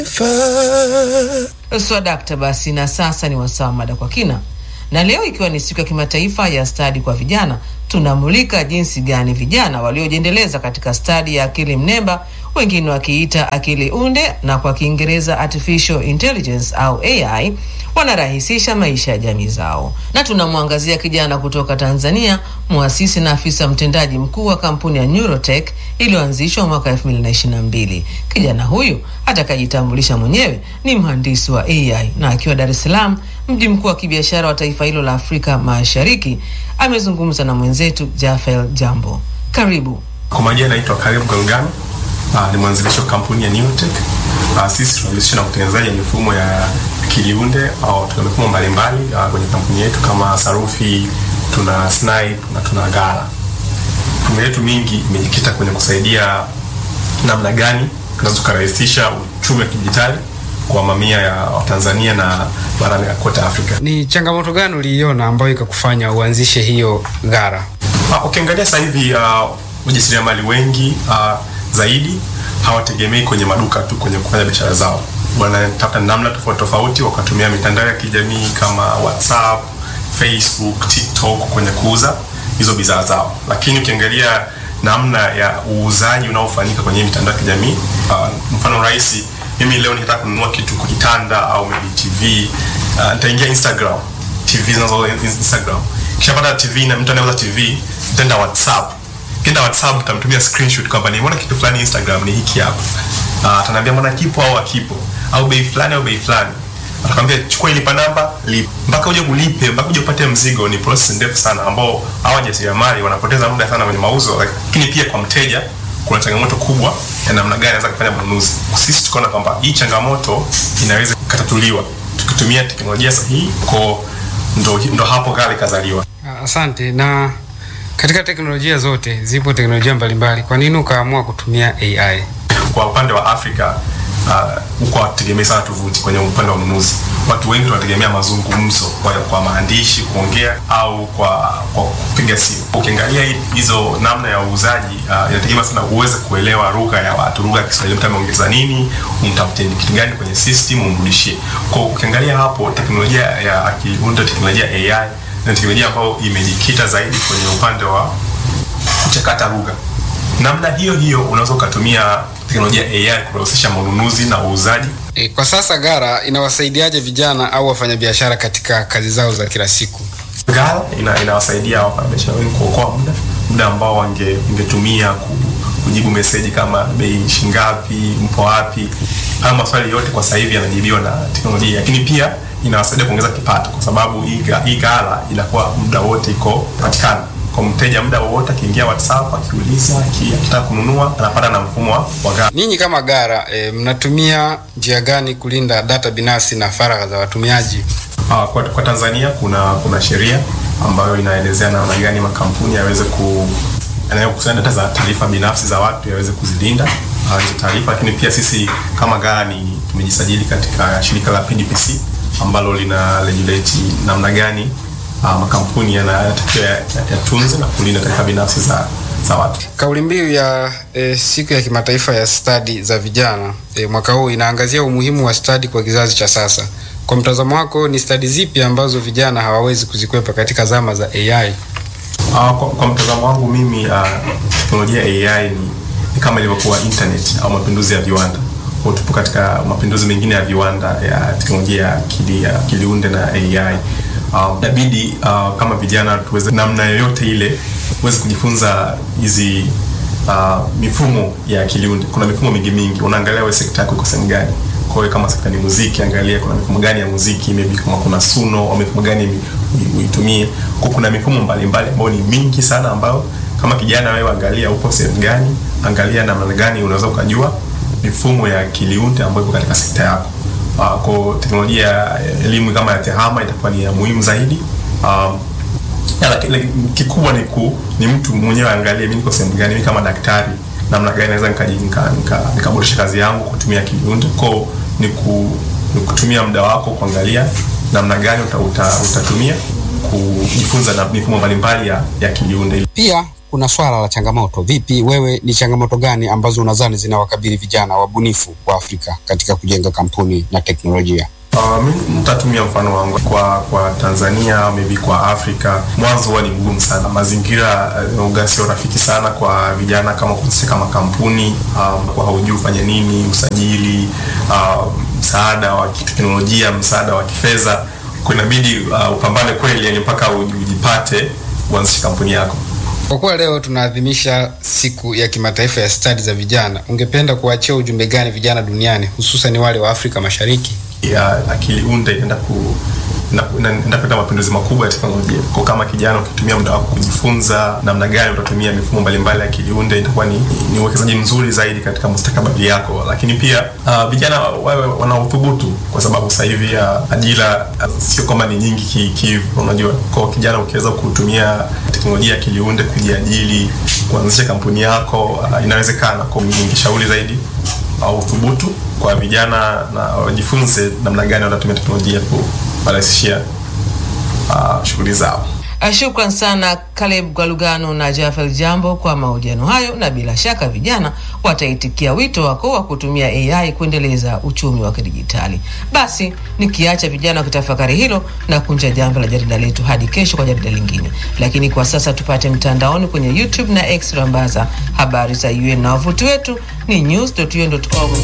Swadakta basi, na sasa ni wasaa mada kwa kina, na leo ikiwa ni siku ya kimataifa ya stadi kwa vijana, tunamulika jinsi gani vijana waliojiendeleza katika stadi ya akili mnemba, wengine wakiita akili unde na kwa Kiingereza artificial intelligence au AI, wanarahisisha maisha ya jamii zao, na tunamwangazia kijana kutoka Tanzania, muasisi na afisa mtendaji mkuu wa kampuni ya Neurotech iliyoanzishwa mwaka 2022. Kijana huyu atakajitambulisha mwenyewe ni mhandisi wa AI na akiwa Dar es Salaam, mji mkuu wa kibiashara wa taifa hilo la Afrika Mashariki, amezungumza na mwenzetu Jafel Jambo. Karibu. Kwa majina naitwa Karibu Galgano. Uh, ni mwanzilishi wa kampuni ya Neurotech. Uh, sisi tunajihusisha na utengenezaji wa mifumo ya kiliunde au tuna mifumo mbalimbali uh, kwenye kampuni yetu kama sarufi, tuna Snipe na tuna Gara. Mifumo yetu mingi imejikita kwenye kusaidia namna gani tunaweza kurahisisha uchumi wa kidijitali kwa mamia ya Watanzania na barani kote Afrika. Ni changamoto gani uliiona ambayo ikakufanya uanzishe hiyo Gara? Uh, ukiangalia sasa hivi uh, wajasiriamali wengi uh, zaidi hawategemei kwenye maduka tu kwenye kufanya biashara zao, wanatafuta namna tofauti tofauti, wakatumia mitandao ya kijamii kama WhatsApp, Facebook, TikTok kwenye kuuza hizo bidhaa zao. Lakini ukiangalia namna ya uuzaji unaofanyika kwenye mitandao ya kijamii uh, mfano rahisi, mimi leo nikitaka kununua kitu kwa kitanda au maybe TV uh, nitaingia Instagram, TV zinazo Instagram, kisha pata TV na mtu anayeuza TV, nitaenda WhatsApp Kenda WhatsApp utamtumia screenshot kwamba nimeona kitu fulani Instagram ni hiki hapa. Ah, ataniambia mbona kipo au hakipo au bei fulani au bei fulani. Atakwambia chukua ilipa namba, lipa. Mpaka uje kulipe, mpaka uje upate mzigo ni process ndefu sana ambao hawa wajasiriamali wanapoteza muda sana kwenye mauzo, lakini pia kwa mteja kuna changamoto kubwa ya namna gani anaweza kufanya manunuzi. Sisi tukaona kwamba hii changamoto inaweza kutatuliwa tukitumia teknolojia sahihi, kwa ndo, ndo hapo Gara ikazaliwa. Asante. Na katika teknolojia zote zipo teknolojia mbalimbali, kwa nini ukaamua kutumia AI? Kwa upande wa Afrika huko uh, wategemea sana tovuti. Kwenye upande wa ununuzi, watu wengi tunategemea mazungumzo kwa, kwa maandishi kuongea au kwa kwa kupiga simu. Ukiangalia hizo namna ya uuzaji uh, inategemea sana uweze kuelewa lugha ya watu, lugha ya Kiswahili, mtu ameongeza nini, umtafute kitu gani kwenye system umrudishie. Kwa ukiangalia hapo teknolojia ya akiunda teknolojia AI na teknolojia ambayo imejikita zaidi kwenye upande wa kuchakata lugha. Namna hiyo hiyo unaweza ukatumia teknolojia AI kurahisisha manunuzi na uuzaji. E, kwa sasa Gara inawasaidiaje vijana au wafanyabiashara katika kazi zao za kila siku? Gara ina, inawasaidia wafanyabiashara wengi kuokoa muda muda ambao wange ungetumia ku, kujibu meseji kama bei shingapi, mpo wapi. Haya maswali yote kwa sasa hivi yanajibiwa na teknolojia, lakini pia inawasaidia kuongeza kipato kwa sababu hii Gara inakuwa muda wote iko patikana kwa mteja muda wowote, akiingia WhatsApp akiuliza, akitaka kununua anapata na mfumo wa Gara. Ninyi kama Gara e, mnatumia njia gani kulinda data binafsi na faragha za watumiaji? Uh, kwa, kwa Tanzania kuna kuna sheria ambayo inaelezea namna gani makampuni yaweze ku yanayokusanya data za taarifa binafsi za watu yaweze kuzilinda hizo uh, taarifa, lakini pia sisi kama Gara ni tumejisajili katika shirika la PDPC ambalo lina regulate namna gani uh, makampuni yanatakiwa yatunze na kulinda taarifa binafsi za za watu. Kauli mbiu ya e, siku ya kimataifa ya stadi za vijana e, mwaka huu inaangazia umuhimu wa stadi kwa kizazi cha sasa. Kwa mtazamo wako, ni stadi zipi ambazo vijana hawawezi kuzikwepa katika zama za AI? Uh, kwa, kwa mtazamo wangu mimi uh, teknolojia ya AI ni, ni kama ilivyokuwa internet au mapinduzi ya viwanda. Kwa tupo katika mapinduzi mengine ya viwanda ya teknolojia ya akili ya kiliunde na AI. Inabidi uh, uh, kama vijana tuweze namna yoyote ile tuweze kujifunza hizi uh, mifumo ya kiliunde. Kuna mifumo mingi mingi, unaangalia wewe sekta yako iko sehemu gani. Kwa hiyo kama sekta ni muziki, angalia kuna mifumo gani ya muziki, maybe kama kuna Suno au mifumo gani uitumie. Kwa kuna mifumo mbalimbali ambayo ni mingi sana, ambayo kama kijana wewe angalia upo sehemu gani, angalia namna gani unaweza ukajua mifumo ya kiliunde ambayo iko katika sekta yako. Uh, kwa teknolojia ya elimu kama ya tehama itakuwa ni ya muhimu zaidi. Um, kikubwa ni ku, ni mtu mwenyewe angalie mimi niko sehemu gani, mimi kama daktari namna gani naweza nikaboresha nika, nika kazi yangu kutumia kiliunde. Kwa ni, ku, ni kutumia muda wako kuangalia namna gani uta, uta, utatumia kujifunza na mifumo mbalimbali ya, ya kiliunde. Pia kuna swala la changamoto. Vipi wewe, ni changamoto gani ambazo unadhani zinawakabili vijana wabunifu wa Afrika katika kujenga kampuni na teknolojia? Uh, mi nitatumia mfano wangu kwa kwa Tanzania, maybe kwa Afrika. Mwanzo huwa ni mgumu sana, mazingira uh, sio rafiki sana kwa vijana kama kuanzisha kama kampuni um, kwa haujui ufanye nini, usajili, uh, msaada wa kiteknolojia, msaada wa kifedha, kwa inabidi uh, upambane kweli, yani mpaka ujipate uanzishe kampuni yako. Kwa kuwa leo tunaadhimisha siku ya kimataifa ya stadi za vijana, ungependa kuachia ujumbe gani vijana duniani, hususan wale wa Afrika Mashariki? ya akili unde inaenda ku inaenda kuleta mapinduzi makubwa ya teknolojia. Kwa kama kijana ukitumia muda wako kujifunza namna gani utatumia mifumo mbalimbali ya akili unde, itakuwa ni, ni uwekezaji mzuri zaidi katika mustakabali yako. Lakini pia uh, vijana wawe wana uthubutu, kwa sababu sasa hivi uh, ajira uh, sio kwamba ni nyingi ki, ki, unajua. Kwa kijana ukiweza kutumia teknolojia ya akili unde kujiajiri, kuanzisha kampuni yako uh, inawezekana. Kwa ningeshauri zaidi au uh, uthubutu kwa vijana na wajifunze namna gani watatumia teknolojia kurahisishia uh, shughuli zao. Shukran sana Caleb Gwalugano na Jafel Jambo kwa mahojiano hayo, na bila shaka vijana wataitikia wito wako wa kutumia AI kuendeleza uchumi wa kidijitali. Basi nikiacha vijana wakitafakari hilo na kunja jambo la jarida letu hadi kesho kwa jarida lingine, lakini kwa sasa tupate mtandaoni kwenye YouTube na X rambaza habari za UN na wavuti wetu ni news.un.org.